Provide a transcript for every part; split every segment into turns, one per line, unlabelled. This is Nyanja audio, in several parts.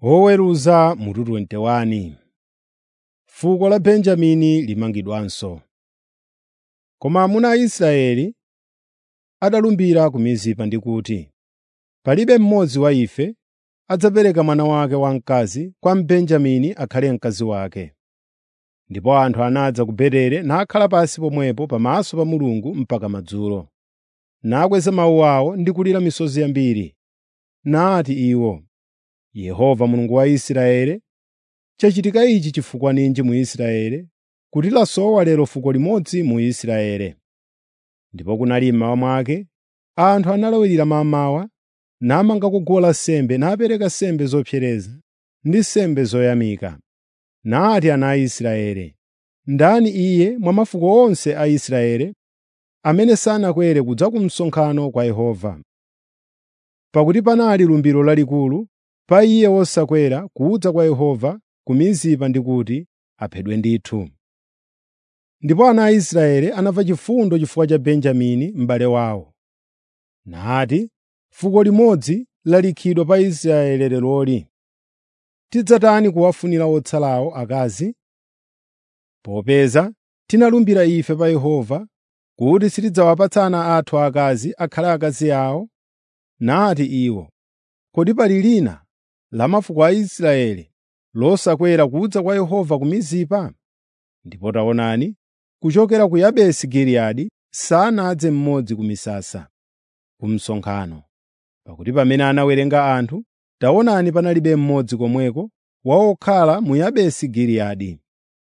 Oweruza mutu 21 Fuko la Benjamini limangidwanso. Koma amuna a Israeli adalumbira ku Mizipa ndi kuti, “Palibe mmodzi wa ife adzapereka mwana wake wamkazi kwa Mbenjamini akhale mkazi wake.” Ndipo anthu anadza ku Betere nakhala pansi pomwepo pamaso pa Mulungu mpaka madzulo. Nakweza mawu awo ndi kulira misozi yambiri. Nati iwo, “Yehova Mulungu wa Israeli, chachitika ichi chifukwa ninji mu Israeli, kuti lasowa lero fuko limodzi mu Israeli?” Ndipo kunali mmawa mwake, anthu analawirira mammawa, namangako guwa lansembe napereka nsembe zopsereza ndi nsembe zoyamika. Nati ana a Israeli, “Ndani iye mwa mafuko onse a Israeli amene sanakwere kudza ku msonkhano kwa Yehova?” Pakuti panali lumbiro lalikulu pa iye wosakwera kudza kwa Yehova ku Mizipa ndi kuti aphedwe ndithu. Ndipo ana a Israeli anamva chifundo chifukwa cha Benjamini m'bale wawo. Nati, “Fuko limodzi lalikhidwa pa Israeli leroli. Tidzatani kuwafunira otsalawo akazi? Popeza tinalumbira ife pa Yehova kuti sitidzawapatsa ana athu aakazi akhale akazi awo.” Nati iwo, “Kodi pali lina la mafuko a Israeli losakwera kudza kwa Yehova ku Mizipa?” Ndipo taonani, kuchokera ku Yabesi Giliyadi sanadze mmodzi ku misasa, ku msonkhano. Pakuti pamene anawerenga anthu, taonani panalibe mmodzi komweko wa okhala mu Yabesi Giliyadi.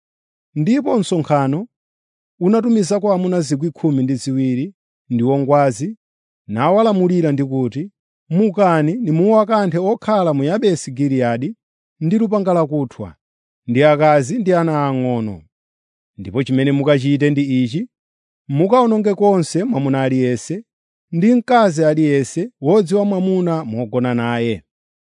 Ndipo msonkhano unatumizako amuna 12,000 ndi ongwazi nawalamulira ndi kuti, “Mukani nimuwakanthe okhala mu Yabesi Giliyadi ndi lupanga lakuthwa, ndi akazi ndi ana ang'ono. Ndipo chimene mukachite ndi ichi: mukawononge konse mwamuna aliyense ndi mkazi aliyense wodziwa mwamuna mogona naye.”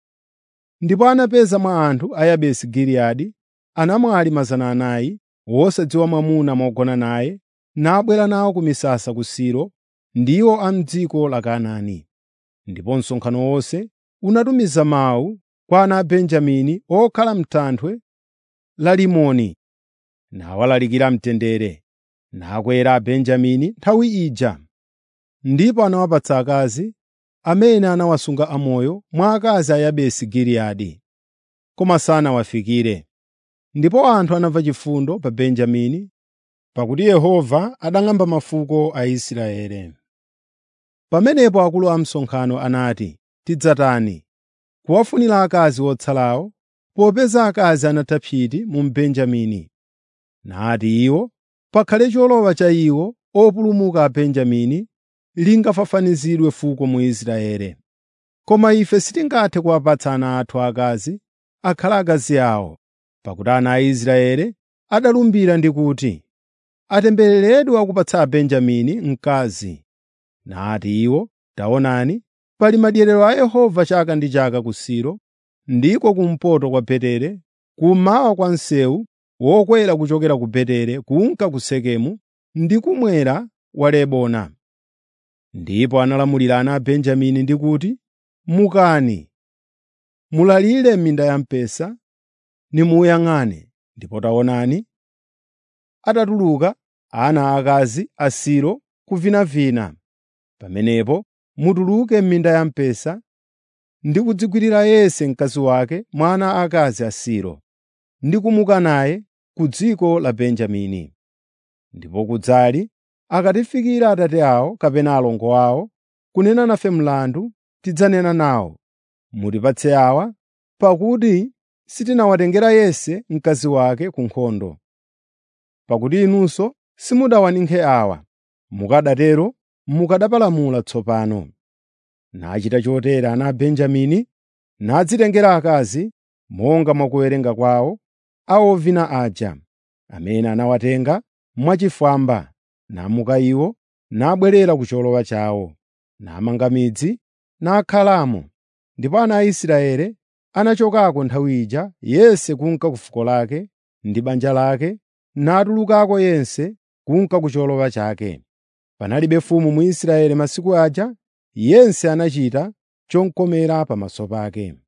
Ndipo anapeza mwa anthu a Yabesi Giliyadi anamwali 400 wosadziwa mwamuna mogona naye, nabwera nawo ku misasa ku Silo, ndiwo a m'dziko la Kanaani. Ndipo msonkhano wonse unatumiza mawu kwa ana a Benjamini okhala m'thanthwe la Rimoni, nawalalikira mtendere. Nakwera Abenjamini nthawi ija. Ndipo anawapatsa akazi amene anawasunga amoyo mwa akazi a Yabesi Giliyadi, koma sanawafikire. Ndipo anthu anamva chifundo pa Benjamini, pakuti Yehova adang'amba mafuko a Israeli. Pamenepo akulu a msonkhano anati, “Tidzatani kuwafunira akazi otsalawo, popeza akazi anatha psiti mu Benjamini.” Nati iwo, “Pakhale cholowa cha iwo opulumuka a Benjamini lingafafanizidwe fuko mu Israeli. Koma ife sitingathe kuwapatsa ana athu aakazi akhale akazi awo, pakuti ana a Israeli adalumbira ndi kuti, ‘Atembereredwe akupatsa Abenjamini mkazi.’ Nati iwo, ‘Taonani, pali madyerero a Yehova chaka ndi chaka ku Silo, ndiko kumpoto kwa Betere, kummawa kwa msewu wokwera kuchokera ku Betere kunka ku Sekemu ndi kumwera wa Lebona.’ Ndipo analamulira ana a Benjamini ndi kuti, “Mukani, mulalire m'minda ya mpesa, nimuyang'ane.” Ndipo taonani, atatuluka ana aakazi a Silo kuvinavina. Pamenepo mutuluke m'minda ya mpesa ndi kudzigwirira yense mkazi wake mwa ana aakazi a Silo, ndi kumuka naye ku dziko la Benjamini. Ndipo kudzali akatifikira atate awo kapena alongo awo kunena nafe mlandu, tidzanena nawo, “Mutipatse awa, pakuti sitinawatengera yense mkazi wake ku nkhondo.” Pakuti inunso simudawaninkhe awa, mukanatero mukanapalamula tsopano. Nachita chotere ana a Benjamini, nadzitengera akazi monga mwa kuwerenga kwawo a ovina aja, amene anawatenga mwachifwamba, namuka iwo, nabwerera ku cholowa chawo, namanga midzi, nakhalamo. Ndipo ana a Israeli anachokako nthawi ija yense kunka ku fuko lake ndi banja lake, natulukako yense kunka ku cholowa chake. Panalibe mfumu mu Israeli masiku aja, yense anachita chomkomera pamaso pake.